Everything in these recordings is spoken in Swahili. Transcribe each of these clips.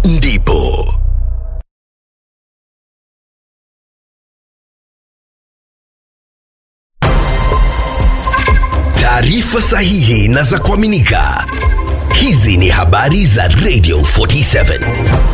ndipo taarifa sahihi na za kuaminika. Hizi ni habari za Radio 47.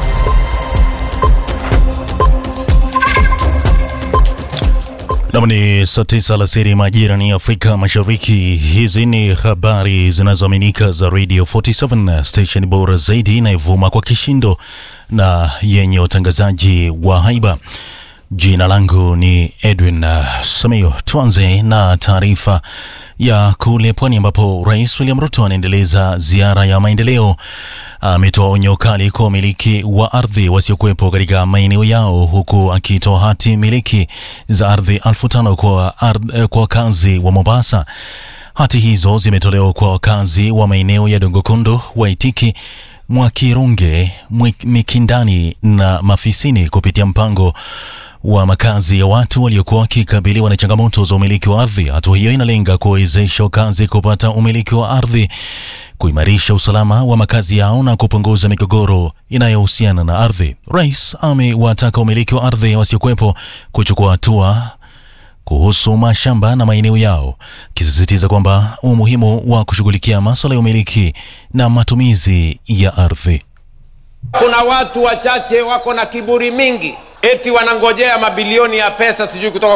Nam ni saa tisa alasiri majira ni Afrika Mashariki. Hizi ni habari zinazoaminika za Radio 47 station bora zaidi inayovuma kwa kishindo na yenye utangazaji wa haiba. Jina langu ni Edwin uh, Samayo. Tuanze na taarifa ya kule pwani ambapo Rais William Ruto anaendeleza ziara ya maendeleo. Ametoa onyo kali kwa wamiliki wa ardhi wasiokuwepo katika maeneo yao, huku akitoa hati miliki za ardhi elfu tano kwa, ardh, kwa wakazi wa Mombasa. Hati hizo zimetolewa kwa wakazi wa maeneo ya Dongokondo, Waitiki, Mwakirunge, Mikindani na Mafisini kupitia mpango wa makazi ya watu waliokuwa wakikabiliwa na changamoto za umiliki wa ardhi. Hatua hiyo inalenga kuwawezesha wakazi kupata umiliki wa ardhi, kuimarisha usalama wa makazi yao na kupunguza migogoro inayohusiana na ardhi. Rais amewataka umiliki wa ardhi wasiokuwepo kuchukua hatua kuhusu mashamba na maeneo yao, akisisitiza kwamba umuhimu wa kushughulikia masuala ya umiliki na matumizi ya ardhi. Kuna watu wachache wako na kiburi mingi, eti wanangojea mabilioni ya pesa sijui kutoka